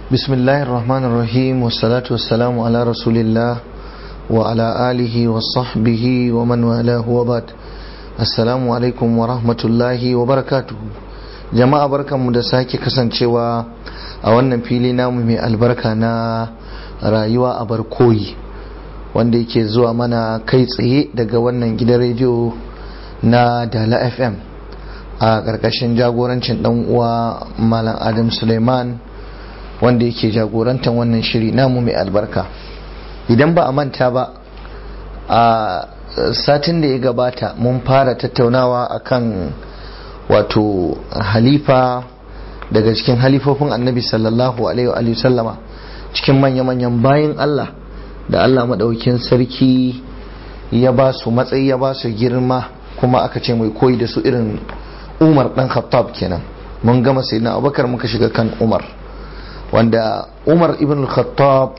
بسم الله الرحمن الرحيم والصلاة والسلام على رسول الله وعلى آله وصحبه ومن والاه وبعد السلام عليكم ورحمة الله وبركاته jama'a barkanmu da sake kasancewa a wannan fili namu mai albarka na rayuwa a barkoyi wanda yake zuwa mana kai tsaye daga wannan gidan rediyo na dala fm a ƙarƙashin jagorancin ɗan uwa malam adam suleiman wanda yake jagorantar wannan shiri namu mai albarka idan ba a manta ba a satin da ya gabata mun fara tattaunawa akan wato halifa daga cikin halifofin annabi sallallahu alaihi wa sallama cikin manya-manyan bayan Allah da Allah maɗaukin sarki ya ba su matsayi ya ba su girma kuma aka ce mai koyi da su irin umar ɗan khattab kenan mun gama sai na abubakar muka shiga kan umar wanda umar ibn al-khattab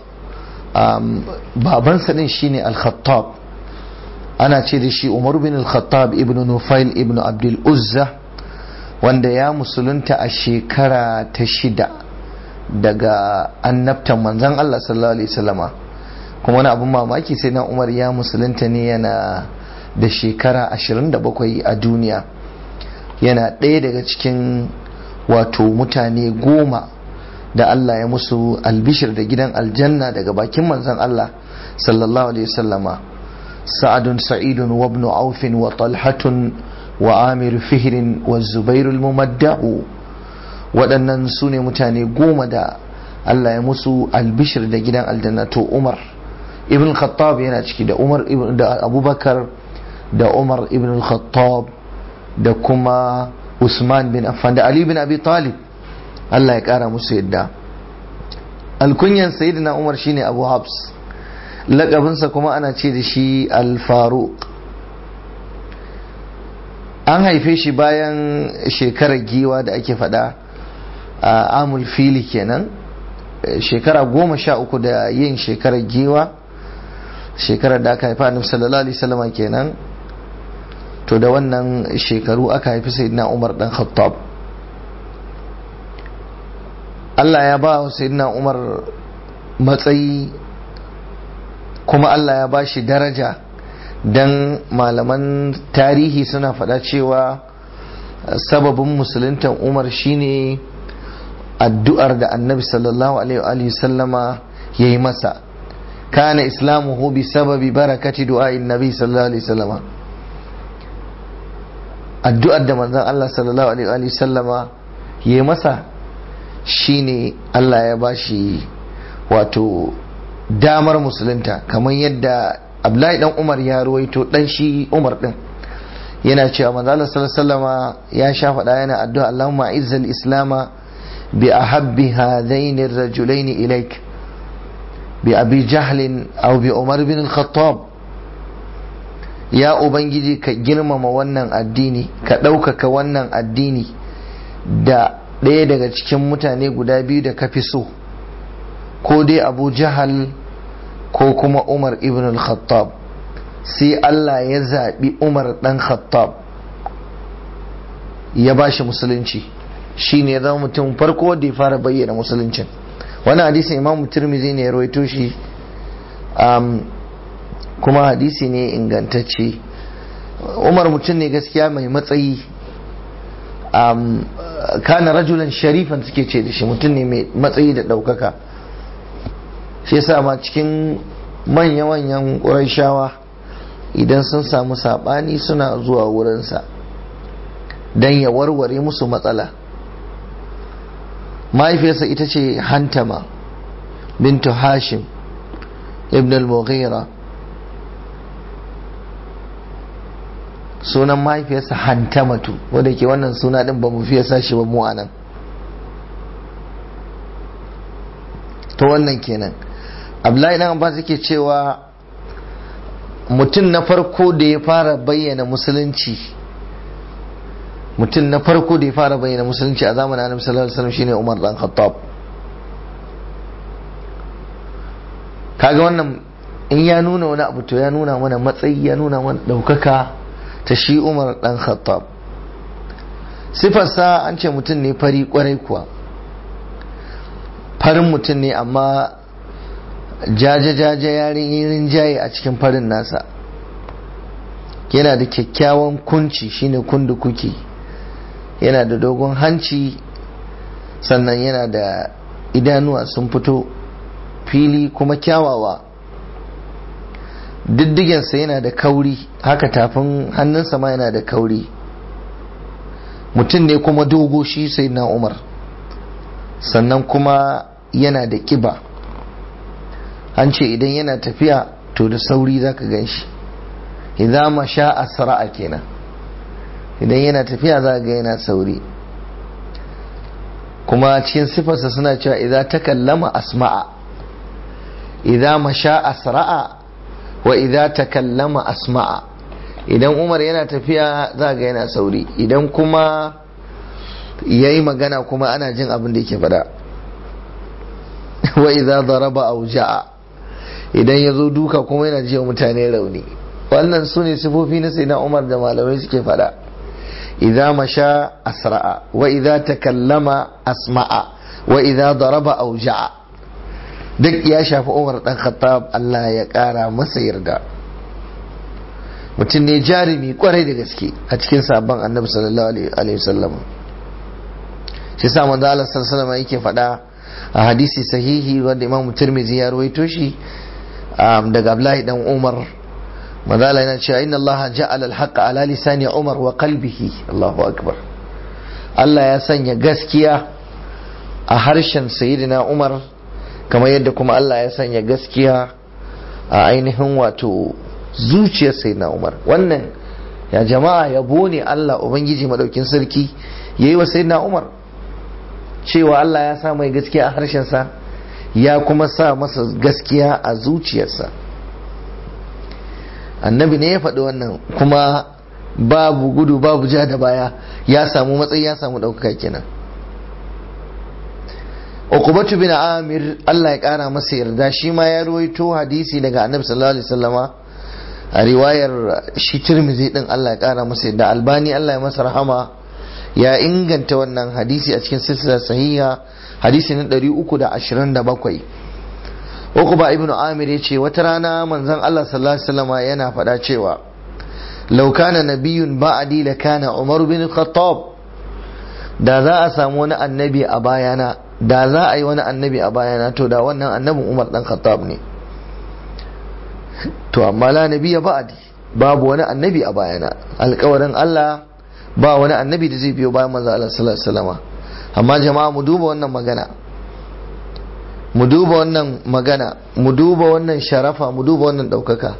babansa din shine al-khattab ana ce da shi umar ibn al-khattab ibn nufail ibn abdul uzza wanda ya musulunta a shekara ta shida daga annabtan manzan Allah sallallahu alaihi wasallama kuma wani abin mamaki sai na umar ya musulunta ne yana da shekara 27 a duniya yana ɗaya daga cikin wato mutane goma da Allah ya musu albishir da gidan aljanna daga bakin manzan Allah sallallahu alaihi wasallama sa'adun sa'idun wa ibn aufin wa talhatun wa amir fihirin wa zubairul mumadda'u waɗannan su ne mutane goma da Allah ya musu albishir da gidan aljanna to umar ibn khattab yana ciki da umar da abubakar da umar ibn khattab da kuma usman bin affan da ali bin abi talib Allah ya ƙara musu yadda alkunyan sayyidina umar shine abu habs laƙabinsa kuma ana ce da shi al-faruq an haife shi bayan shekarar giwa da ake fada a amul fili kenan shekara goma sha uku da yin shekarar giwa shekarar da aka haifa annabi sallallahu alaihi wasallam kenan to da wannan shekaru aka haifi sayyidina umar dan khattab Allah ya ba wa sayyidina umar matsayi kuma Allah ya ba shi daraja don malaman tarihi suna faɗa cewa sababin musuluntan umar shine addu'ar da annabi sallallahu alaihi sallama ya yi masa kana islamuhu bi sababi barakati du'a'in nabi sallallahu alaihi sallama addu'ar da manzon Allah sallallahu alaihi sallama ya yi masa shine Allah ya bashi wato damar musulunta kamar yadda Abdullahi dan Umar ya ruwaito dan shi Umar din yana cewa manzo Allah sallallahu ya sha faɗa yana addu'a Allahumma izzal islama bi ahabbi hadain ar-rajulain ilaik bi abi jahl aw bi Umar bin al-Khattab ya ubangiji ka girmama wannan addini ka ɗaukaka wannan addini da ɗaya daga cikin mutane guda biyu da ka fi so ko dai abu jahal ko kuma umar ibn al-khattab sai Allah ya zaɓi umar ɗan khattab ya ba shi musulunci shi ne zama mutum farko da ya fara bayyana musuluncin wani hadisin imam turmizi ne ya rawaito shi kuma hadisi ne ingantacce umar mutum ne gaskiya mai matsayi kana rajulan sharifan suke ce da shi mutum ne mai matsayi da ɗaukaka shi yasa ma cikin manya-manyan ƙuraishawa idan sun samu saɓani suna zuwa wurinsa don ya warware musu matsala mahaifiyarsa ita ce hantama bintu hashim ibn al-mughira sunan mahaifiyarsa hantamatu wadda ke wannan suna din ba mu fiye sashi ba mu anan to wannan kenan abdullahi dan abbas yake cewa mutum na farko da ya fara bayyana musulunci mutum na farko da ya fara bayyana musulunci a zamanin annabi sallallahu alaihi wasallam shine umar dan khattab kaga wannan in ya nuna wani abu to ya nuna mana matsayi ya nuna mana daukaka ta shi umar dan khattab sifarsa an ce mutum ne fari kwarai kuwa farin mutum ne amma jaje-jaje yarin jaye a cikin farin nasa yana da kyakkyawan kunci shine kundu kuki yana da dogon hanci sannan yana da idanuwa sun fito fili kuma kyawawa diddigensa yana da kauri haka tafin hannunsa ma yana da kauri mutum ne kuma dogo shi sai na umar sannan kuma yana da kiba an ce idan yana tafiya to da sauri za ka gan shi idan ma sha asra'a kenan idan yana tafiya za ga yana sauri kuma cikin sifarsa suna cewa idan ta kallama asma'a idan ma sha asra'a wa idan ta kallama asma'a idan umar yana tafiya za ga yana sauri idan kuma ya yi magana kuma ana jin abin da yake faɗa wa idan zaraba auja'a idan ya zo duka kuma yana jiwa mutane rauni wannan su ne sifofi na sai na umar da malamai suke faɗa idza masha asra'a wa idza takallama asma'a wa idza daraba auja'a duk ya shafi umar dan khattab Allah ya kara masa yarda mutum ne jarumi kwarai da gaske a cikin sabon annabi sallallahu alaihi wasallam shi sa manzo Allah sallallahu alaihi yake faɗa a hadisi sahihi wanda Imam Tirmidhi ya rawaito shi daga Abdullahi dan Umar manzo Allah yana cewa inna Allah ja'ala al-haqqa ala lisani Umar wa qalbihi Allahu akbar Allah ya sanya gaskiya a harshen sayyidina Umar kamar yadda kuma Allah ya sanya gaskiya a ainihin wato zuciyar sayyidina Umar wannan ya jama'a yabo ne Allah ubangiji madaukin sarki yayi wa sayyidina Umar cewa Allah ya sa mai gaskiya a harshensa ya kuma sa masa gaskiya a zuciyarsa annabi ne ya faɗi wannan kuma babu gudu babu ja da baya ya samu matsayi ya samu ɗaukaka kenan Uqbatu bin Amir Allah ya ƙara masa yarda shi ma ya ruwaito hadisi daga Annabi sallallahu alaihi wasallama a riwayar shi Tirmidhi din Allah ya ƙara masa yarda Albani Allah ya masa rahama ya inganta wannan hadisi a cikin silsilar sahiha hadisi na 327 Uqba ibn Amir ya ce wata rana manzon Allah sallallahu alaihi wasallama yana faɗa cewa law kana nabiyyun ba'di la kana Umar bin Khattab da za a samu wani annabi a bayana da za a yi wani annabi a bayana to da wannan annabin umar dan khattab ne to amma la nabi ya ba'adi babu wani annabi a bayana alkawarin Allah ba wani annabi da zai biyo bayan manzo Allah sallallahu alaihi wasallam amma jama'a mu duba wannan magana mu duba wannan magana mu duba wannan sharafa mu duba wannan daukaka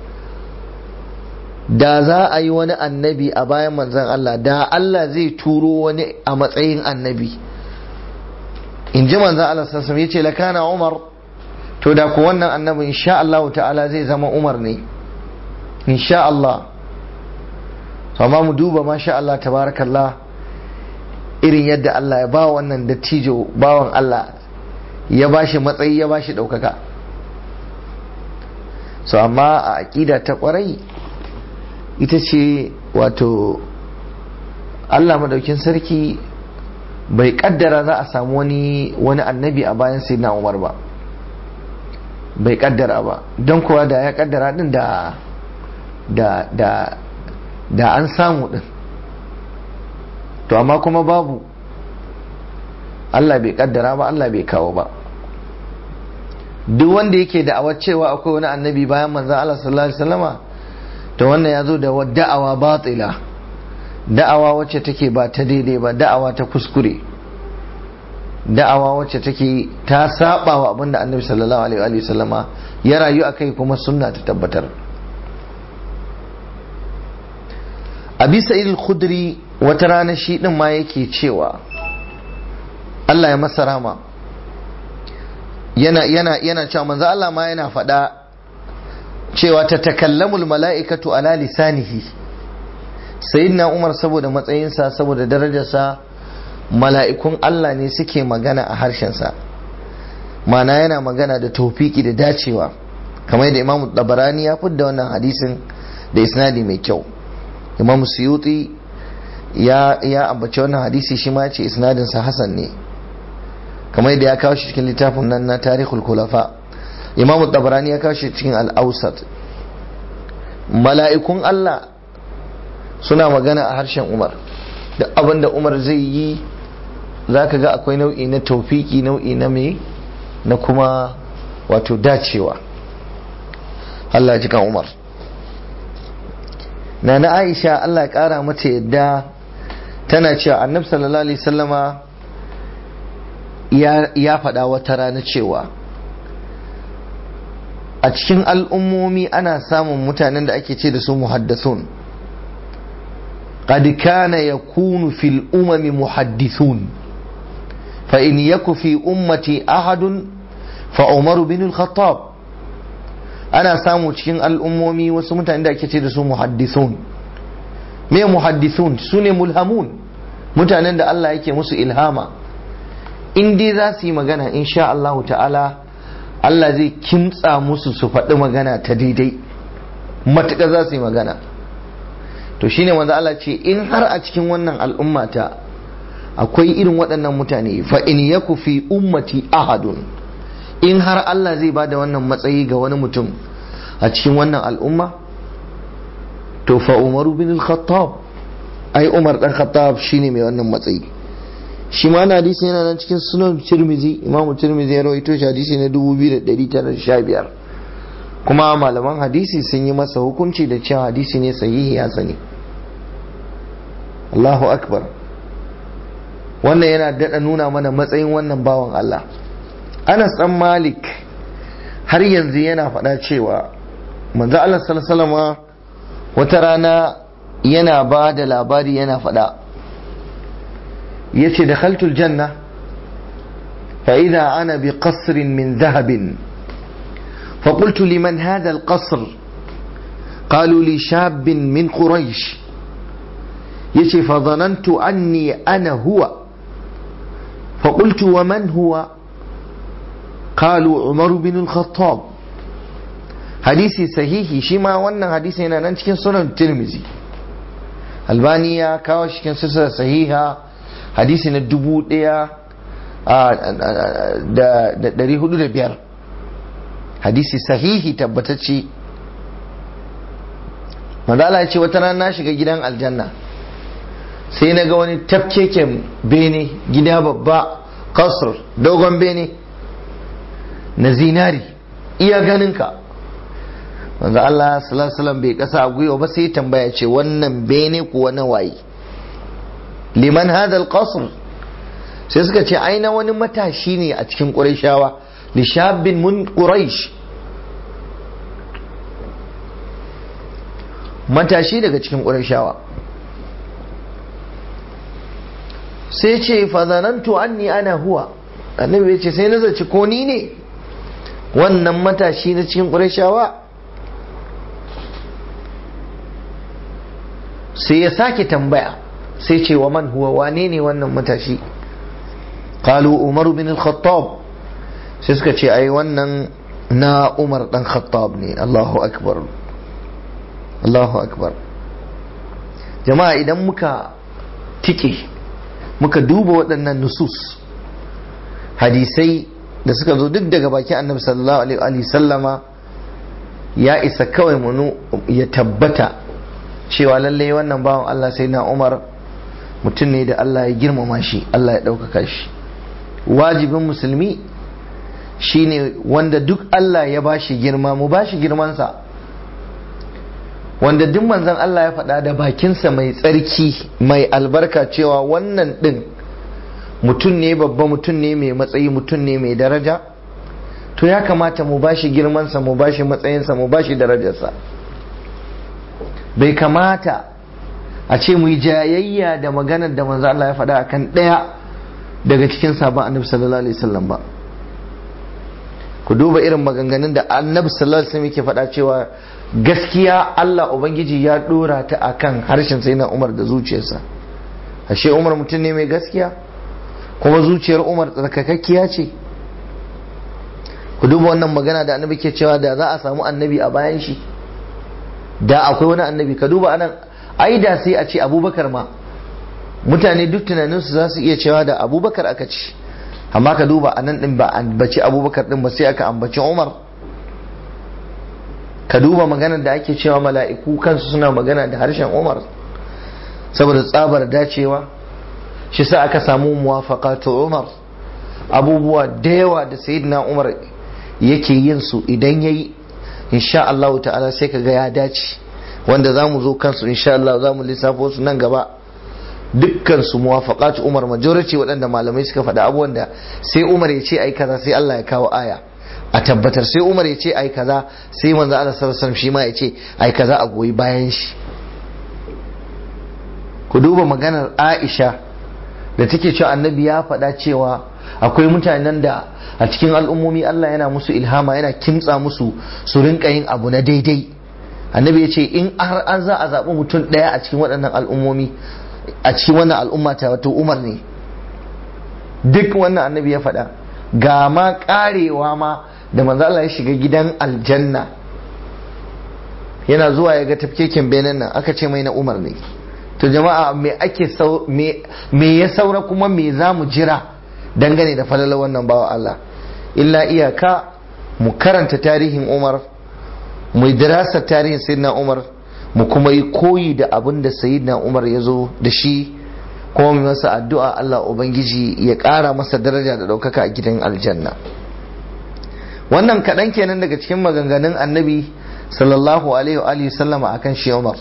da za a yi wani annabi a bayan manzon Allah da Allah zai turo wani a matsayin annabi in ji manzan Allah sassam ya ce lakana umar to da ku wannan annabi insha Allah ta'ala zai zama umar ne insha Allah amma mu duba masha Allah tabarakallah irin yadda Allah ya ba wannan dattijo bawan Allah ya ba shi matsayi ya ba shi ɗaukaka so amma a aƙida ta ƙwarai ita ce wato Allah madaukin sarki bai kaddara za a samu wani wani annabi a bayan sai na umar ba bai kaddara ba don kuwa da ya kaddara din da da da da an samu din to amma kuma babu Allah bai kaddara ba Allah bai kawo ba duk wanda yake da'awar cewa akwai wani annabi bayan manzon Allah sallallahu alaihi wasallama to wannan ya zo da da'awa batila da'awa wacce take ba ta daidai ba da'awa ta kuskure da'awa wacce take ta saba wa abinda annabi sallallahu alaihi wa sallama ya rayu akai kuma sunna ta tabbatar abi sa'id al-khudri wata rana shi din ma yake cewa Allah ya masa rama yana yana yana cewa manzo Allah ma yana faɗa cewa ta takallamul mala'ikatu ala lisanihi sayyidina umar saboda matsayinsa saboda darajarsa mala'ikun Allah ne suke magana a harshensa mana yana magana da taufiki da dacewa kamar da imam dabarani ya fidda wannan hadisin da isnadi mai kyau imam suyuti ya ya ambaci wannan hadisi shi ma ce isnadinsa hasan ne kamar yadda ya kawo shi cikin littafin nan na tarihul kulafa imam tabarani ya kawo shi cikin al-ausat mala'ikun Allah suna magana a harshen Umar da abin da Umar zai yi za ka ga akwai nau'i na taufiki nau'i na me na kuma wato dacewa Allah ji kan Umar na na Aisha Allah ya kara mata yadda tana cewa annabi sallallahu alaihi sallama ya faɗa wata rana cewa a cikin al'ummomi ana samun mutanen da ake ce da su muhaddathun قد كان يكون في الأمم محدثون فإن يك في أمتي أحد فعمر بن الخطاب أنا سامو cikin al'ummomi wasu mutane da ake ce da su muhaddithun me muhaddithun su ne mulhamun mutanen da Allah yake musu ilhama in dai za su yi magana insha Allah ta'ala Allah zai kimtsa musu su faɗi magana ta daidai matuƙa za su yi magana to shine manzo Allah ce in har a cikin wannan al'ummata akwai irin waɗannan mutane fa in yaku fi ummati ahadun in har Allah zai ba da wannan matsayi ga wani mutum a cikin wannan al'umma to fa umaru bin al-khattab ai umar dan khattab shine mai wannan matsayi shi ma na hadisi yana nan cikin sunan tirmizi imamu tirmizi ya rawaito shi hadisi na 2915 kuma malaman hadisi sun yi masa hukunci da cewa hadisi ne sahihi ya sani Allahu akbar wannan yana daɗa nuna mana matsayin wannan bawan Allah Anas dan Malik har yanzu yana faɗa cewa manzo Allah sallallahu wata rana yana ba da labari yana faɗa yace dakhaltul janna fa idha ana bi qasrin min dhahabin فقلت لمن هذا القصر قالوا لي شاب من قريش يشي فظننت أني أنا هو فقلت ومن هو قالوا عمر بن الخطاب حديثي صحيح شما وانا حديثي هنا ننشكين سنن الترمذي البانية كاوش كان سلسلة صحيحة حديثي ندبو ديا da dari hudu da biyar hadisi sahihi tabbatacce manzala ya ce wata rana na shiga gidan aljanna sai na ga wani tafkeken bene gida babba kasr dogon bene na zinari iya ganinka manzo Allah sallallahu bai kasa a gwiwa ba sai tambaya ce wannan bene kuwa na waye liman hadal qasr sai suka ce aina wani matashi ne a cikin qurayshawa lishabin mun quraish matashi daga cikin qurayshawa sai ce fazanantu anni ana huwa annabi ya ce sai na zaci ko ni ne wannan matashi na cikin qurayshawa sai ya sake tambaya sai ce wa man huwa wane ne wannan matashi qalu umaru bin al-khattab sai suka ce ai wannan na umar dan khattab ne Allahu akbar Allahu akbar jama'a idan muka tike muka duba waɗannan nusus hadisai da suka zo duk daga baki annabi sallallahu alaihi sallama ya isa kawai munu ya tabbata cewa lallai wannan bawan Allah sai na Umar mutum ne da Allah ya girmama shi Allah ya ɗaukaka shi wajibin musulmi shine wanda duk Allah ya bashi girma mu bashi girmansa wanda duk manzon Allah ya faɗa da bakinsa mai tsarki mai albarka cewa wannan ɗin mutum ne babba mutum ne mai matsayi mutum ne mai daraja to ya kamata mu bashi girmansa mu bashi matsayinsa mu bashi darajarsa bai kamata a ce mu yi jayayya da maganar da manzo Allah ya faɗa akan ɗaya daga cikin sabon annabi sallallahu alaihi wasallam ba ku duba irin maganganun da annabi sallallahu alaihi wasallam yake faɗa cewa gaskiya Allah ubangiji ya dora ta akan harshen sai na Umar da zuciyarsa ashe Umar mutum ne mai gaskiya kuma zuciyar Umar tsarkakakkiya ce ku duba wannan magana da annabi ke cewa da za a samu annabi a bayan shi da akwai wani annabi ka duba anan ai da sai a ce abubakar ma mutane duk tunaninsu za su iya cewa da abubakar aka ci amma ka duba a nan din ba ambaci abubakar din ba sai aka ambaci umar ka duba maganar da ake cewa mala'iku kansu suna magana da harshen umar saboda tsabar dacewa shi sa aka samu muwafaqatu umar abubuwa da yawa da sayyidina umar yake yin su idan yayi insha Allah ta'ala sai ka ga ya dace wanda za mu zo kansu insha Allah za mu lissafo su nan gaba dukkan su muwafaqatu umar majority waɗanda malamai suka faɗa abubuwan da sai umar ya ce ai kaza sai Allah ya kawo aya a tabbatar sai umar ya ce ai kaza sai manzo Allah sallallahu alaihi shi ma ya ce ai kaza a goyi bayan shi ku duba maganar Aisha da take cewa annabi ya faɗa cewa akwai mutanen da a cikin al'ummomi Allah yana musu ilhama yana kintsa musu su rinka yin abu na daidai annabi ya ce in har an za a zaɓi mutum ɗaya a cikin waɗannan al'ummomi a cikin wannan al'umma ta wato umar ne duk wannan annabi ya faɗa ga ma ƙarewa ma da manzo Allah ya shiga gidan aljanna yana zuwa ya ga tafkeken benin nan aka ce mai na umar ne to jama'a me ake me ya saura kuma me za mu jira dangane da falalar wannan bawa Allah illa iyaka mu karanta tarihin umar mu dirasa tarihin sayyidina umar mu kuma yi koyi da abin da sayyidina umar ya zo da shi kuma mu masa addu'a Allah ubangiji ya ƙara masa daraja da ɗaukaka a gidan aljanna wannan kaɗan kenan daga cikin maganganun annabi sallallahu alaihi wa sallama akan shi umar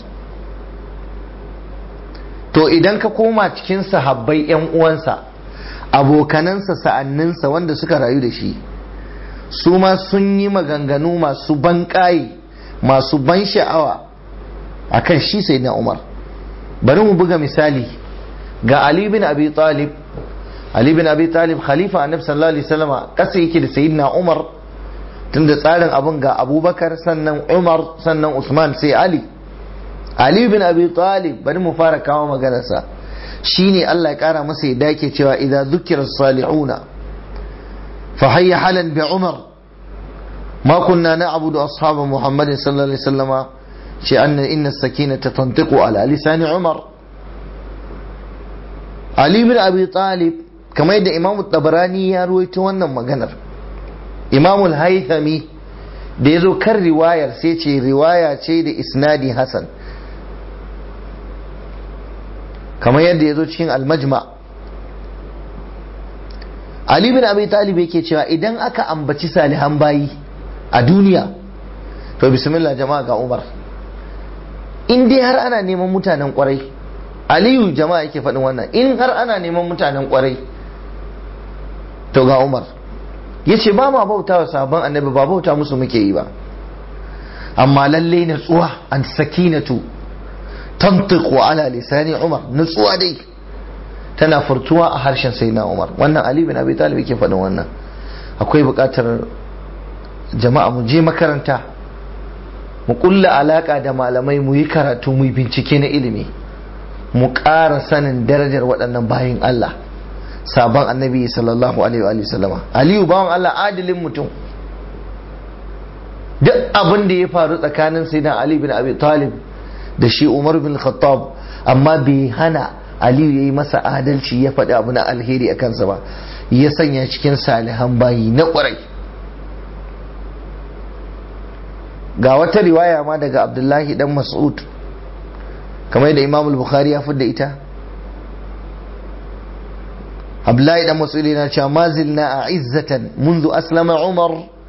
to idan ka koma cikin sahabbai yan uwansa abokanansa sa'anninsa wanda suka rayu da shi su ma sun yi maganganu masu ban masu ban sha'awa a kan shi sai na umar bari mu buga misali ga ali bin abi talib ali bin abi talib khalifa annabi sallallahu alaihi wasallam kasa yake da sayyidina umar tunda tsarin abun ga abubakar sannan umar sannan usman sai ali ali bin abi talib bari mu fara kawo maganarsa shine Allah ya kara masa ya dake cewa idza dhukira salihuna fa hayya halan bi umar ما كنا نعبد أصحاب محمد صلى الله عليه وسلم شأن إن السكينة تنطق على لسان عمر علي بن أبي طالب كما يدى إمام الطبراني يروي تونا مغنر إمام الهيثمي da ya zo kan riwayar sai ce riwaya ce da isnadi hasan kamar yadda ya zo cikin almajma Ali bin Abi Talib yake cewa idan aka ambaci salihan bayi a duniya to bismillah jama'a ga umar in dai har ana neman mutanen kwarai aliyu jama'a yake faɗin wannan in har ana neman mutanen kwarai to ga umar ya ce ba ma bauta wa sabon annabi ba bauta musu muke yi ba amma lalle natsuwa an sakinatu tantiqu ala lisani umar natsuwa dai tana furtuwa a harshen sayyidina umar wannan ali bin abi talib yake faɗin wannan akwai buƙatar jama'a mu je makaranta mu kulla alaka da malamai mu yi karatu mu yi bincike na ilimi mu ƙara sanin darajar waɗannan bayin Allah sabon annabi sallallahu alaihi wa sallama aliyu bawan Allah adilin mutum duk abin da ya faru tsakanin sayyidina ali bin abi talib da shi umar bin khattab amma bai hana aliyu ya yi masa adalci ya faɗi abu na alheri a kansa ba ya sanya cikin salihan bayi na ƙwarai ga wata riwaya ma daga abdullahi dan mas'ud kamar da imam bukhari ya fidda ita abdullahi dan mas'ud yana cewa ma zilna a izzatan munzu aslama umar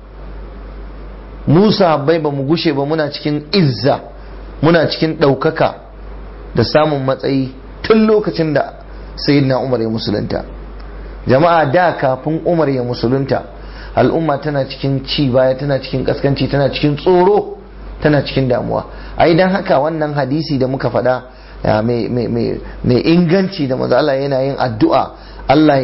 musa habbai ba mu gushe ba muna cikin izza muna cikin ɗaukaka da samun matsayi tun lokacin da sayyidina umar ya musulunta jama'a da kafin umar ya musulunta al'umma tana cikin ci baya tana cikin kaskanci tana cikin tsoro tana cikin damuwa ai dan haka wannan hadisi da muka faɗa mai inganci da maza Allah yana yin addu'a Allah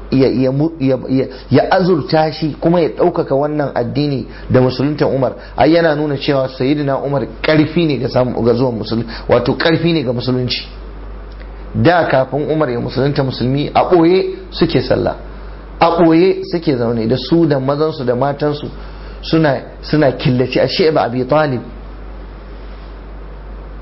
ya azurta shi kuma ya ɗaukaka wannan addini da musulunta umar ai yana nuna cewa sayyidina umar ƙarfi ne ga zuwan musulunci wato ƙarfi ne ga musulunci da kafin umar ya musulunta musulmi a ɓoye suke sallah a ɓoye suke zaune da su da mazansu da matansu suna suna killace a sheba abi talib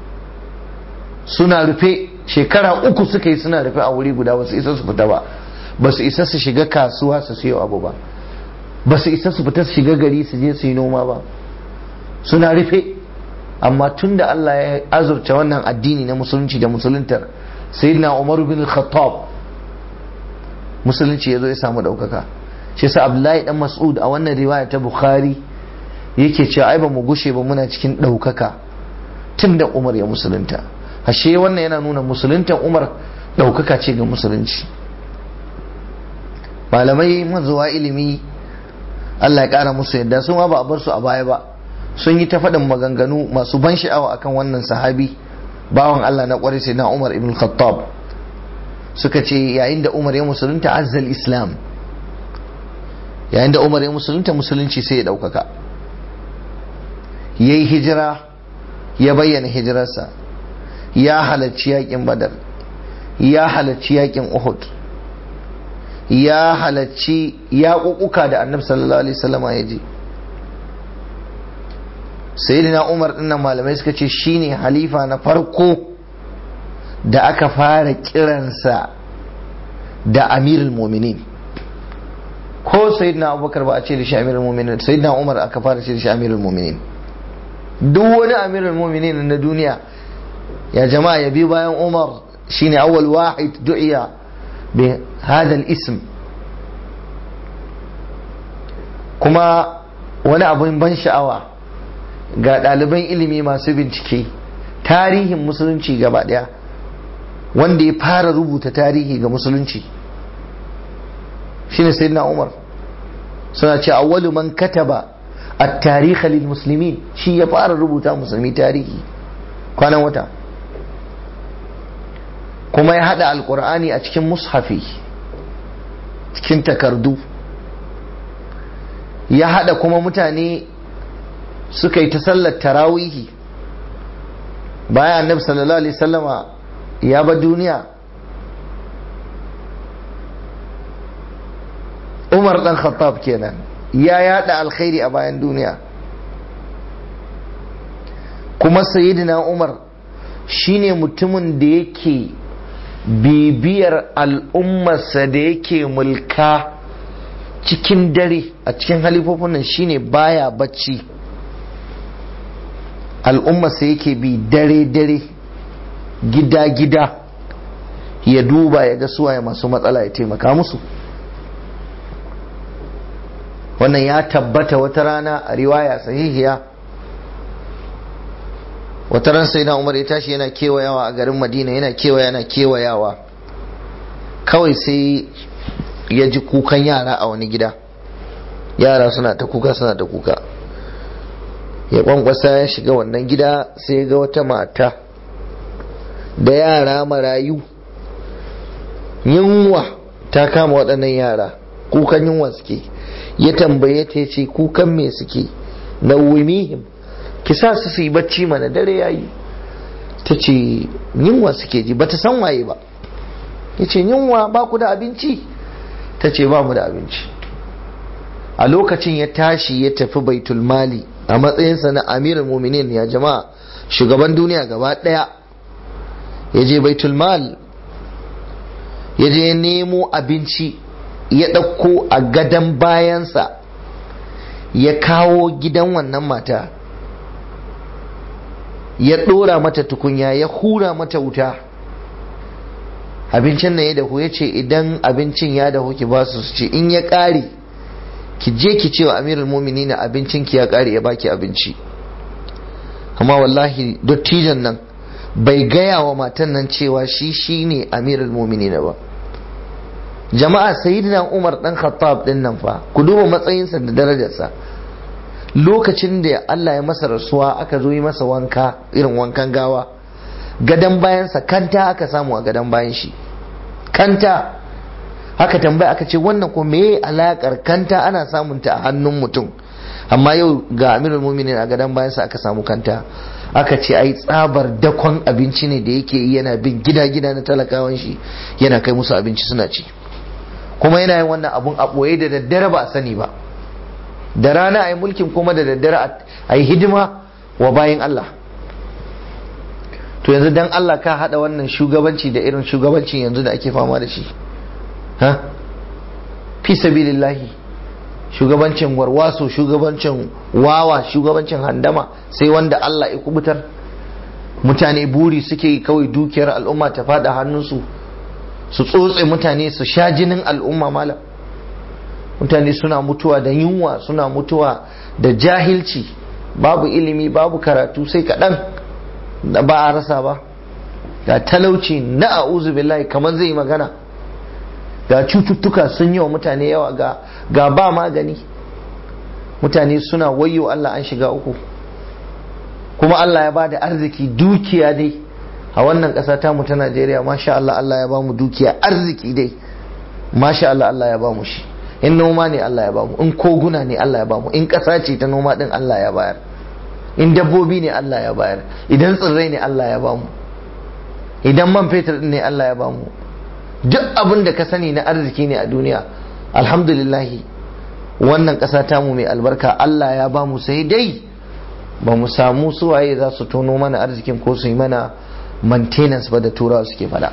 suna rufe shekara uku suka yi suna rufe a wuri guda wasu isa su fita ba ba su isa su shiga kasuwa su siyo abu ba ba su isa su fita su shiga gari su je su yi noma ba suna rufe amma tun da Allah ya azurta wannan addini na musulunci da musuluntar sayyidina Umar bin Khattab musulunci ya zo ya samu ɗaukaka shi sa Abdullahi dan Mas'ud a wannan riwaya ta Bukhari yake cewa ai ba mu gushe ba muna cikin ɗaukaka tun da Umar ya musulunta ashe wannan yana nuna musuluntan Umar ɗaukaka ce ga musulunci malamai mazuwa ilimi Allah ya ƙara musu yadda sun ma ba a bar su a baya ba sun yi ta faɗin maganganu masu ban sha'awa akan wannan sahabi bawan Allah na ƙwarai sai na Umar ibn Khattab suka ce yayin da Umar ya musulunta azzal Islam yayin da Umar ya musulunta musulunci sai ya ɗaukaka ya yi hijira ya bayyana hijirarsa ya halarci yakin badar ya halarci yakin uhud ya halarci yaƙuƙuka da annabi sallallahu alaihi wasallama ya je sayyidina umar dinnan malamai suka ce shine halifa na farko da aka fara kiransa da amirul muminin ko sayyidina abubakar ba a ce da shi amirul muminin sayyidina umar aka fara ce da shi amirul muminin duk wani amirul muminin na duniya ya jama'a ya bi bayan umar shine awwal wahid du'iya bi hadha ism kuma wani abun ban sha'awa ga ɗaliban ilimi masu bincike tarihin musulunci gaba ɗaya wanda ya fara rubuta tarihi ga musulunci shine sayyidina umar suna ce awwalu man kataba at-tarikh lil muslimin shi ya fara rubuta musulmi tarihi kwanan wata kuma ya hada alqur'ani a cikin mushafi cikin takardu ya hada kuma mutane suka yi ta sallar tarawihi bayan annabi sallallahu alaihi sallama ya ba duniya umar dan khattab kenan ya yada alkhairi a bayan duniya kuma sayyidina umar shine mutumin da yake bibiyar al'ummarsa da yake mulka cikin dare a cikin halifofin nan shine baya bacci al'ummarsa yake bi dare-dare gida-gida ya duba ya ga suwaye masu matsala ya taimaka musu wannan ya tabbata wata rana a riwaya sahihiya wata ran sai na umar ya tashi yana kewayawa a garin madina yana kewaya yana kewayawa kawai sai ya ji kukan yara a wani gida yara suna ta kuka suna ta kuka ya kwankwasa ya shiga wannan gida sai ga wata mata da yara marayu yunwa ta kama waɗannan yara kukan yunwa suke ya tambaye ta ce kukan me suke na wumihim ki sa su yi bacci mana dare yayi ta ce yunwa suke ji bata san waye ba ya ce yunwa ba ku da abinci ta ce ba mu da abinci a lokacin ya tashi ya tafi baitul mali a matsayinsa na amirin muminin ya jama'a shugaban duniya gaba daya ya je baitul mal ya je nemo abinci ya ɗauko a gadon bayansa ya kawo gidan wannan mata ya ɗora mata tukunya ya hura mata wuta abincin nan ya dahu ya ce idan abincin ya dahu ki ba su ce in ya ƙare ki je ki ce wa amirul mumini na abincin ki ya ƙare ya baki abinci amma wallahi dattijan nan bai gaya wa matan nan cewa shi shi ne amirul mumini na ba jama'a sayyidina umar dan khattab din nan fa ku duba matsayinsa da darajarsa lokacin da Allah ya masa rasuwa aka zo yi masa wanka irin wankan gawa gadan bayansa kanta aka samu a gadan bayan shi kanta aka tambaya aka ce wannan ko meye alakar kanta ana samun ta a hannun mutum amma yau ga amirul muminin a gadan bayansa aka samu kanta aka ce ai tsabar dakon abinci ne da yake yi yana bin gida-gida na talakawan shi yana kai musu abinci suna ci kuma yana yin wannan abun a ɓoye da daddare ba a sani ba da rana a yi mulkin kuma da daddare a yi hidima wa bayan Allah to yanzu dan Allah ka haɗa wannan shugabanci da irin shugabancin yanzu da ake fama da shi ha fi sabilillahi shugabancin warwaso shugabancin wawa shugabancin handama sai wanda Allah ya kubutar mutane buri suke yi kawai dukiyar al'umma ta fada hannunsu su tsotse mutane su sha jinin al'umma malam mutane suna mutuwa da yunwa suna mutuwa da jahilci babu ilimi babu karatu sai kaɗan da ba a rasa ba ga talauci na a'uzu billahi kamar zai magana ga cututtuka sun yi wa mutane yawa ga, ga ba magani mutane suna wayo Allah an shiga uku kuma Allah ya ba da arziki dukiya dai a wannan ƙasa tamu ta Najeriya masha Allah Allah ya ba mu dukiya arziki dai masha Allah Allah ya ba mu shi in noma ne Allah ya ba mu in koguna ne Allah ya ba mu in ƙasa ce ta noma din Allah ya bayar in dabbobi ne Allah ya bayar idan tsirrai ne Allah ya ba mu idan man fetur ne Allah ya ba mu duk abin da ka sani na arziki ne a duniya alhamdulillahi wannan ƙasa tamu mai albarka Allah ya ba mu sai dai ba mu samu suwaye za su tono mana arzikin ko su yi mana maintenance ba da turawa suke fada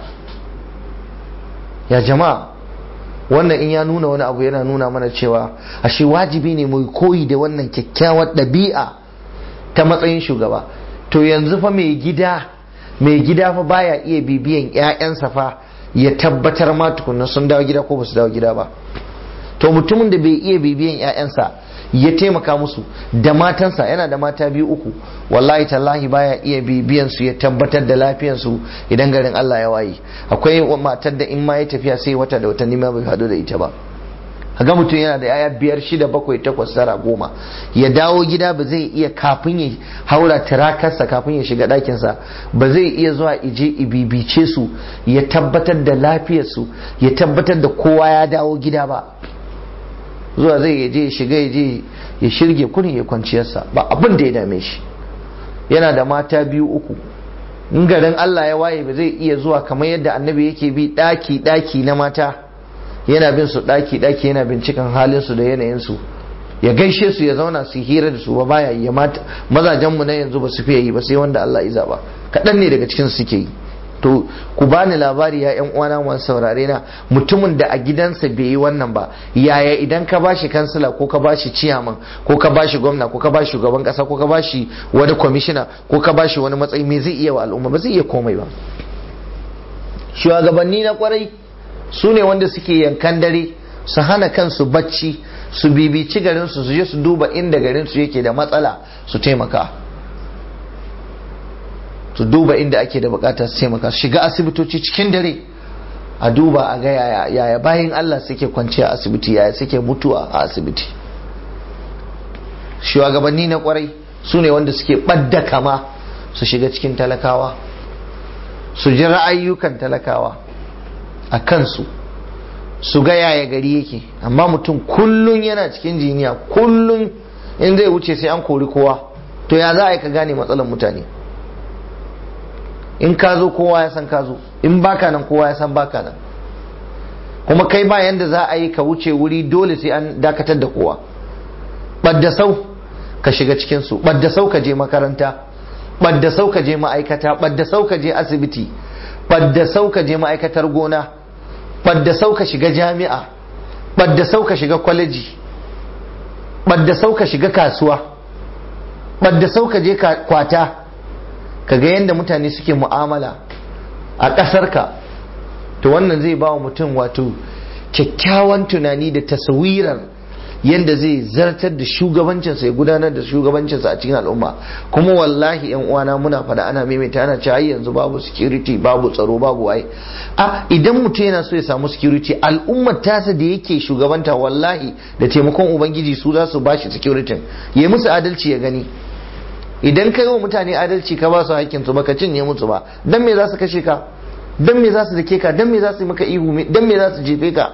ya jama'a wannan in ya nuna wani abu yana nuna mana cewa ashe wajibi ne mu koyi da wannan kyakkyawar ɗabi'a ta matsayin shugaba to yanzu fa mai gida mai gida fa baya iya bibiyan 'ya'yansa fa ya tabbatar ma tukunna sun dawo gida ko ba su dawo gida ba to mutumin da bai iya bibiyan 'ya'yansa ya taimaka musu da matansa yana da mata biyu uku wallahi tallahi baya iya bibiyan su ya tabbatar da lafiyan su idan garin Allah ya waye akwai matar da in ma ya tafiya sai wata da watanni ma bai hadu da ita ba ga mutum yana da yaya biyar shida bakwai takwas tara goma ya dawo gida ba zai iya kafin ya haura tirakarsa kafin ya shiga ɗakinsa ba zai iya zuwa ije ibibice su ya tabbatar da lafiyarsu ya tabbatar da kowa ya dawo gida ba zuwa zai ya je ya shiga ya je ya shirge kunin ya kwanciyarsa ba abin da ya dame shi yana da mata biyu uku in garin Allah ya waye ba zai iya zuwa kamar yadda annabi yake bi ɗaki ɗaki na mata yana bin su daki daki yana binciken halin su da yanayin su ya gaishe su ya zauna su hira da su ba baya yi mata mazajen mu na yanzu ba su fiye yi ba sai wanda Allah ya zaba kadan ne daga cikin su suke yi to ku bani labari ya yan uwana masu saurare na mutumin da a gidansa bai yi wannan ba yaya idan ka bashi kansila ko ka bashi ciyaman ko ka bashi gwamna ko ka bashi shugaban kasa ko ka bashi wani kwamishina ko ka bashi wani matsayi me zai iya wa al'umma ba zai iya komai ba shugabanni na kwarai su ne wanda suke yankan dare su hana kansu bacci su bibici garinsu su je su duba inda garinsu yake da matsala su taimaka su duba inda ake da bukata su taimaka su shiga asibitoci cikin dare a duba a ga yaya yaya bayan Allah suke kwanciya a asibiti yaya suke mutuwa a asibiti shugabanni na kwarai su ne wanda suke ɓadda kama su shiga cikin talakawa su ji ra'ayyukan talakawa a kansu su ga yaya gari yake amma mutum kullun yana cikin jiniya kullun in zai wuce sai an kori kowa to ya za a yi ka gane matsalar mutane in ka zo kowa ya san ka zo in baka nan kowa ya san baka nan kuma kai ba yanda za a yi ka wuce wuri dole sai an dakatar da kowa ɓadda sau ka shiga cikinsu ɓadda sau ka je makaranta ɓadda sau ka je ma'aikata ɓadda sau ka je asibiti ɓadda sau ka je ma'aikatar gona ɓadda sau ka shiga jami'a ɓadda sau ka shiga kwaleji ɓadda sau ka shiga kasuwa ɓadda sau ka je kwata ka ga yadda mutane suke mu'amala a ƙasarka to wannan zai ba wa mutum wato kyakkyawan tunani da tasawirar yadda zai zartar da shugabancinsa ya gudanar da shugabancinsa a cikin al'umma kuma wallahi yan uwana muna fada ana maimaita ana cewa yanzu babu security babu tsaro babu waye a idan mutum yana so ya samu security al'ummar tasa da yake shugabanta wallahi da taimakon ubangiji su za su bashi security ya musu adalci ya gani idan ka yi wa mutane adalci ka ba su hakkin su baka cinye musu ba dan me za su kashe ka dan me za su dake ka dan me za su yi maka ihu dan me za su jefe ka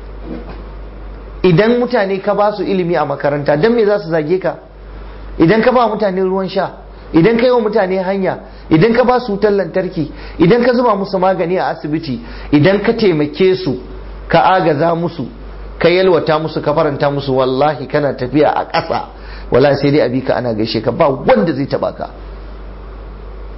idan mutane ka ba su ilimi a makaranta dan me za su zage ka idan ka ba mutane ruwan sha idan ka yi wa mutane hanya idan ka ba su wutar lantarki idan ka zuba musu magani a asibiti idan ka taimake su ka agaza musu ka yalwata musu ka faranta musu wallahi kana tafiya a ƙasa wallahi sai dai abi ka ana gaishe ka ba wanda zai taba ka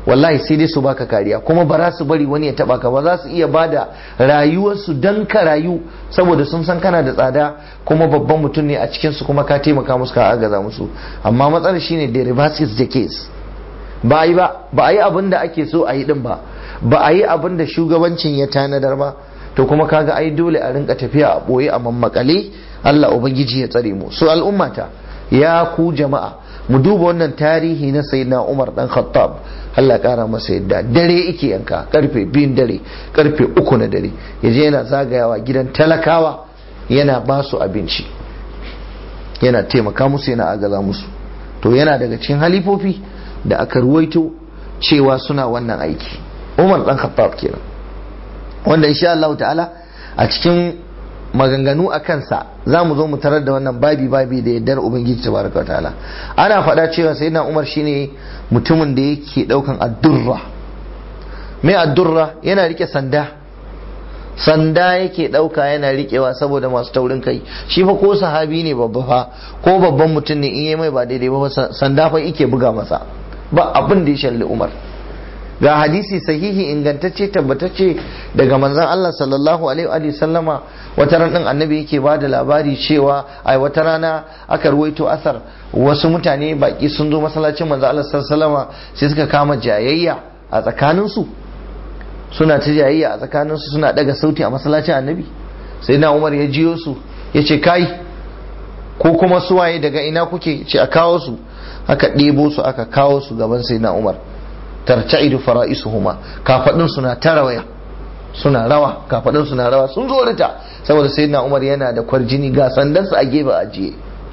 wallahi sai dai su baka kariya kuma ba za su bari wani ya taba ka ba za su iya bada rayuwarsu dan ka rayu saboda sun san kana da tsada kuma babban mutum ne a cikin su kuma ka taimaka musu ka agaza musu amma matsalar shine the reverse is the case ba yi ba ba a yi abin da ake so a yi din ba ba a yi abin da shugabancin ya tanadar ba to kuma kaga ai dole a rinka tafiya a boye a mammakale Allah ubangiji ya tsare mu so al'ummata ya ku jama'a mu duba wannan tarihi na sayyidina Umar dan Khattab Allah kara masa yadda dare yake yanka karfe biyun dare karfe uku na dare yaje yana zagayawa gidan talakawa yana ba su abinci yana taimaka musu yana agaza musu to yana daga cikin halifofi da aka ruwaito cewa suna wannan aiki Umar dan Khattab kenan wanda insha Allah ta'ala a cikin maganganu a kansa za mu zo mu tarar da wannan babi babi da yardar ubangiji tabaraka ta'ala ana faɗa cewa sayyidina umar shine mutumin da yake ɗaukan addurra mai addurra yana rike sanda sanda yake ɗauka yana rikewa saboda masu taurin kai shi fa ko sahabi ne babba fa ko babban mutum ne in yi mai ba daidai ba sanda fa yake buga masa ba abin da ya shalli umar ga hadisi sahihi ingantacce tabbatacce daga manzon Allah sallallahu alaihi wa sallama wata ran din annabi yake ba da labari cewa ai wata rana aka ruwaito asar wasu mutane baki sun zo masallacin manzon Allah sallallahu alaihi wa sai suka kama jayayya a tsakanin su suna ta jayayya a tsakanin su suna daga sauti a masallacin annabi sai na Umar ya jiyo su ya ce kai ko kuma suwaye daga ina kuke ce a kawo su aka ɗebo su aka kawo su gaban sai na Umar tarta'idu fara'isuhuma kafadin suna ta rawaya suna rawa kafadin suna rawa sun zo rita saboda sayyidina Umar yana da kwarjini ga sandansa a gefe ajiye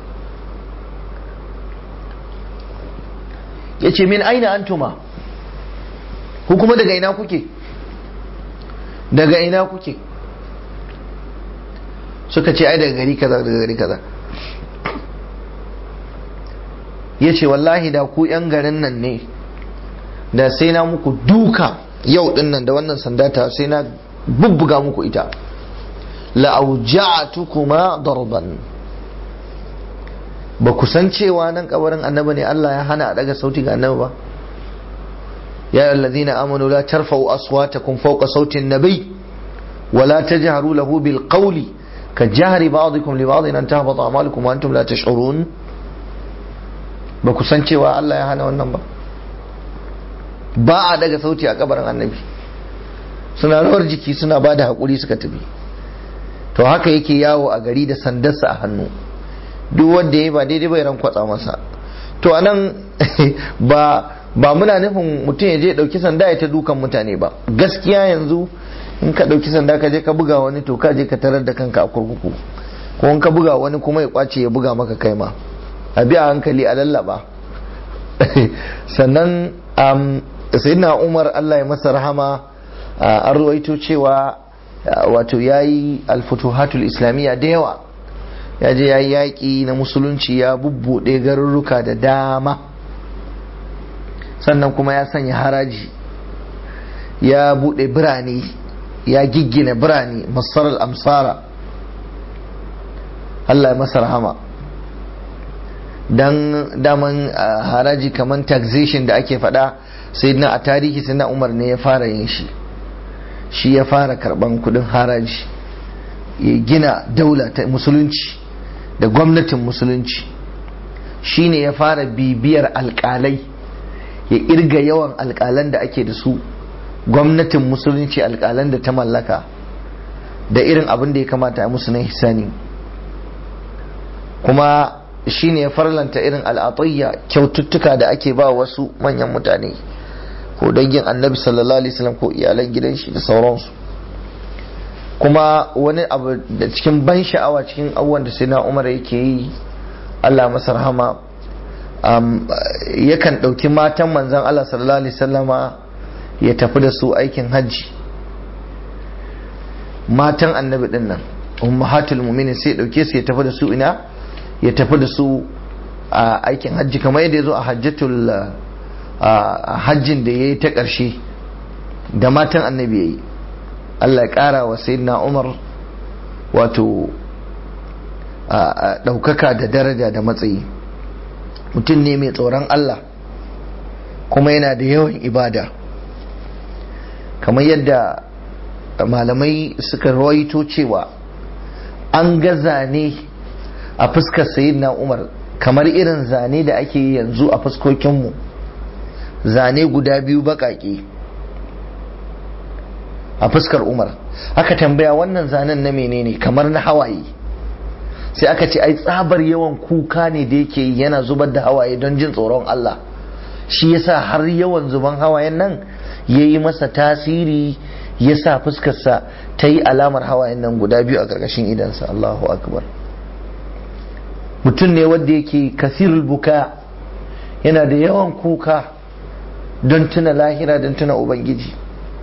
yace min aina antuma ku kuma daga ina kuke daga ina kuke suka ce ai daga gari kaza daga gari kaza yace wallahi da ku yan garin nan ne da sai na muku duka yau din nan da wannan sanda ta sai na bubbuga muku ita la'auja'atukuma darban ba ku san cewa nan kabarin annabi ne Allah ya hana a daga sauti ga annabi ba ya alladhina amanu la tarfa'u aswatakum fawqa sauti an-nabi wa la tajharu lahu bil qawli ka jahri ba'dikum li ba'din an tahbata a'malukum wa antum la tash'urun ba ku san cewa Allah ya hana wannan ba ba a daga sauti a kabarin annabi suna rawar jiki suna ba da haƙuri suka tafi to haka yake yawo a gari da sandarsa a hannu duk wanda ya ba daidai bai ran kwatsa masa to anan ba ba muna nufin mutum ya je ya dauki sanda ya ta dukan mutane ba gaskiya yanzu in ka dauki sanda ka je ka buga wani to ka je ka tarar da kanka a kurkuku ko in ka buga wani kuma ya kwace ya buga maka kai ma a bi a hankali a lallaba sannan sayyidina umar allah ya masa rahama an ruwaito cewa wato ya yi alfutuhatul islamiyya da yawa ya je ya yi yaƙi na musulunci ya bubbuɗe garurruka da dama sannan kuma ya sanya haraji ya buɗe birane ya giggina birane masarar amsara allah ya masa rahama don daman haraji kamar taxation da ake faɗa sai na a tarihi sai na umar ne ya fara yin shi shi ya fara karban kudin haraji ya gina daula ta musulunci da gwamnatin musulunci shi ne ya fara bibiyar alkalai ya irga yawan alkalan da ake da su gwamnatin musulunci alkalan da ta mallaka da irin abin da ya kamata a musu na hisani kuma shi ne ya farlanta irin al'atayya kyaututtuka da ake ba wasu manyan mutane ko dangin annabi sallallahu alaihi wasallam ko iyalan gidan shi da sauransu kuma wani abu da cikin ban sha'awa cikin abubuwan da sai na umar yake yi allah masa rahama yakan ɗauki matan manzan allah sallallahu alaihi wasallama ya tafi da su aikin hajji matan annabi din nan ummahatul mu'minin sai ya ɗauke su ya tafi da su ina ya tafi da su a aikin hajji kamar yadda ya zo a hajjatul a hajjin da ya yi ta ƙarshe da matan annabi ya yi Allah ya ƙara wa sayyidina Umar wato ɗaukaka da daraja da matsayi mutum ne mai tsoron Allah kuma yana da yawan ibada kamar yadda malamai suka rawaito cewa an ga zane a fuskar sayyidina umar kamar irin zane da ake yi yanzu a fuskokinmu zane guda biyu baƙaƙe a fuskar umar aka tambaya wannan zanen na menene kamar na hawaye sai aka ce ai tsabar yawan kuka ne da yake yana zubar da hawaye don jin tsoron Allah shi yasa har yawan zuban hawayen nan ya yi masa tasiri ya sa fuskarsa ta yi alamar hawayen nan guda biyu a ƙarƙashin idansa Allahu akbar mutum ne wanda yake kasirul buka yana da yawan kuka don tuna lahira don tuna ubangiji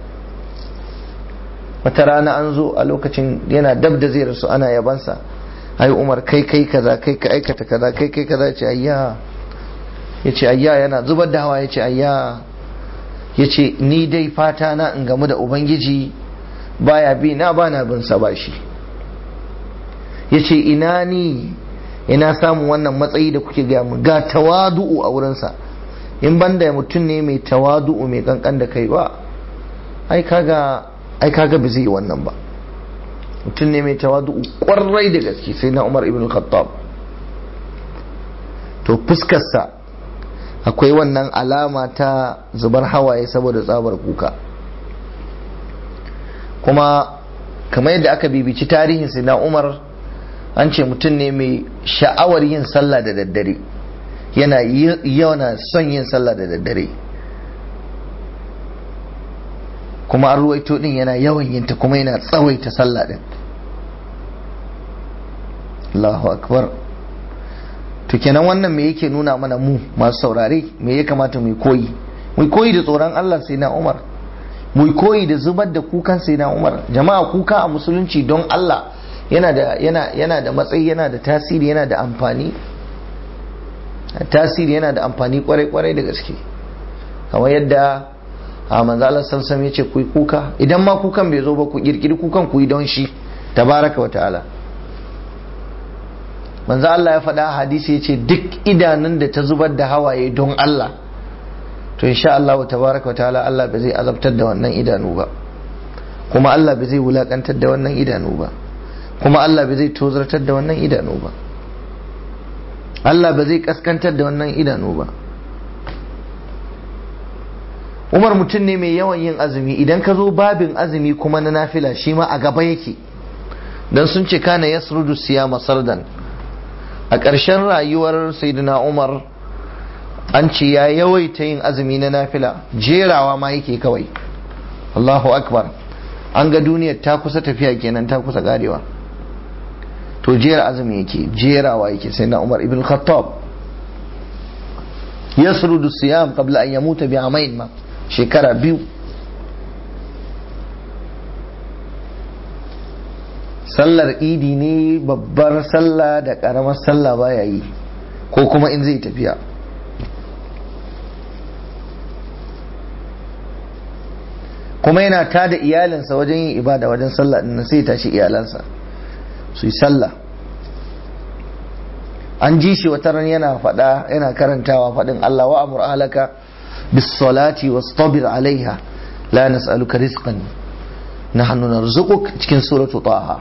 wata rana an zo a lokacin yana dab da zai rasu ana yabansa ai umar kai kai kaza kai ka aikata kaza kai kai kaza ce ayya ya ce ayya yana zubar da hawa ya ce ayya ya ce ni dai fata na in gamu da ubangiji baya bi na ba na bin sa bashi ya ce ina ni ina samun wannan matsayi da kuke gaya mu ga tawadu'u a wurinsa in banda mutum ne mai tawadu'u mai kankan da kai ba ai kaga ai kaga ba zai yi wannan ba mutum ne mai tawadu'u kwarai da gaske sai na Umar ibn Khattab to fuskarsa akwai wannan alama ta zubar hawaye saboda tsabar kuka kuma kamar yadda aka bibici tarihin sai na Umar an ce mutum ne mai sha'awar yin sallah da daddare yana yana son yin sallah da daddare kuma an ruwaito din yana yawan yinta kuma yana tsawaita sallah din Allahu akbar to kenan wannan me yake nuna mana mu masu saurare me ya kamata mu koyi mu koyi da tsoron Allah sai na Umar mu koyi da zubar da kukan sai na Umar jama'a kuka a musulunci don Allah yana da yana yana da matsayi yana da tasiri yana da amfani tasiri yana da amfani kwarai kwarai da gaske kamar yadda a manzo Allah sallallahu ya ce ku yi kuka idan ma kukan bai zo ba ku kirkiri kukan ku yi don shi tabaraka wa ta'ala manzo Allah ya faɗa hadisi ya ce duk idanun da ta zubar da hawaye don Allah to insha Allah wa tabaraka wa ta'ala Allah bai zai azabtar da wannan idanu ba kuma Allah bai zai wulakantar da wannan idanu ba kuma Allah bai zai tozartar da wannan idanu ba Allah ba zai kaskantar da wannan idanu ba Umar mutum ne mai yawan yin azumi idan ka zo babin azumi kuma na nafila shi ma a gaba yake dan sun ce kana yasrudu siyama sardan a ƙarshen rayuwar sayyidina Umar an ce ya yawaita yin azumi na nafila jerawa ma yake kawai Allahu akbar an ga duniyar ta kusa tafiya kenan ta kusa karewa to jera azumi yake jerawa yake sai na Umar ibn Khattab yasrudu siyam qabla an yamuta bi amain ma shekara biyu sallar idi ne babbar sallah da karamar sallah baya yi ko kuma in zai tafiya kuma yana tada iyalinsa wajen yin ibada wajen sallah din sai tashi iyalansa su yi sallah an ji shi wata ran yana faɗa yana karantawa faɗin Allah wa amur ahlaka bis salati wastabir alaiha la nas'aluka rizqan nahnu narzuquk cikin suratu taha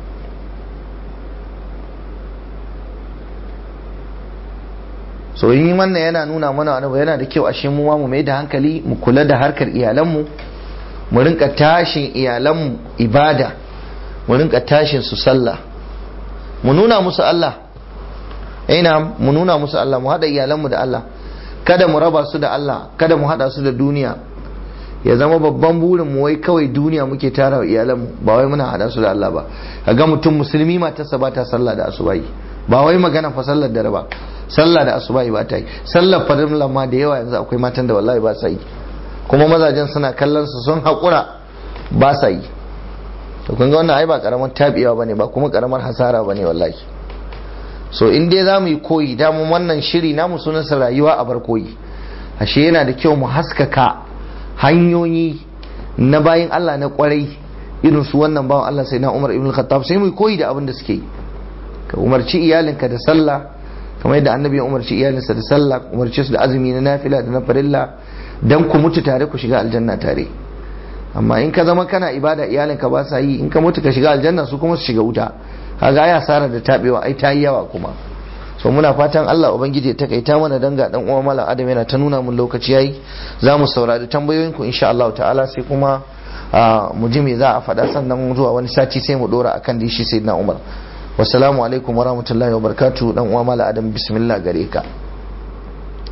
so yin wannan yana nuna mana wani yana da kyau ashe mu mu mai da hankali mu kula da harkar iyalanmu mu rinka tashin iyalanmu ibada mu rinka tashin su sallah mu nuna musu Allah ina mu nuna musu Allah mu haɗa iyalanmu da Allah kada mu raba su da Allah kada mu haɗa su da duniya ya zama babban burin mu wai kawai duniya muke tara wa iyalanmu ba wai muna haɗa su da Allah ba kaga mutum musulmi matarsa ba ta sallah da asubahi ba wai magana fa sallar da ba sallah da asubahi ba ta yi sallar farilla ma da yawa yanzu akwai matan da wallahi ba sa yi kuma mazajen suna kallon su sun haƙura ba sa yi to kun ga wannan ai ba karamar tabiyawa bane ba kuma karamar hasara bane wallahi so in dai zamu yi koyi da mu wannan shiri namu sunansa rayuwa a bar koyi ashe yana da kyau mu haskaka hanyoyi na bayin Allah na kwarai irin su wannan bawan Allah sai na Umar ibn Khattab sai mu koyi da abin da suke yi ka umarci iyalinka da sallah kamar yadda annabi ya umarci iyalinsa da sallah umarci su da azumi na nafila da na farilla dan ku mutu tare ku shiga aljanna tare amma in ka zama kana ibada iyalinka ba sa yi in ka mutu ka shiga aljanna su kuma su shiga wuta kaga ya sara da tabewa ai ta yi yawa kuma so muna fatan Allah ubangiji ya takaita mana danga dan uwa mala adam yana ta nuna mun lokaci yayi za mu saurari tambayoyin ku insha Allah ta'ala sai kuma mu ji me za a faɗa sannan zuwa wani sati sai mu dora akan dishi sayyidina Umar wassalamu alaikum warahmatullahi wabarakatuh dan uwa mala adam bismillah gare ka